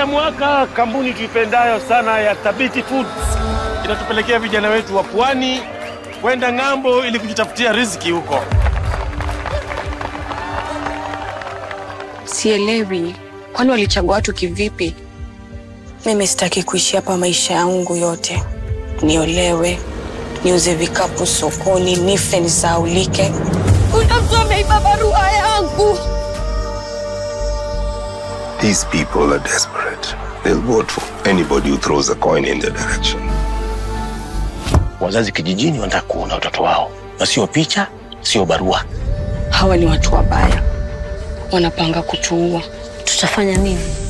Kila mwaka kampuni tuipendayo sana ya Thabiti Foods inatupelekea vijana wetu wa pwani kwenda ng'ambo ili kujitafutia riziki huko. Sielewi, kwani walichagua watu kivipi? Mimi sitaki kuishi hapa maisha yangu yote, niolewe, niuze vikapu sokoni, nife nisahaulike. Kuna mtu ameiba barua yangu. These people are desperate. They'll vote for anybody who throws a coin in their direction. Wazazi kijijini wanataka kuona watoto wao, na sio picha, sio barua. Hawa ni watu wabaya, wanapanga kutuua. Tutafanya nini?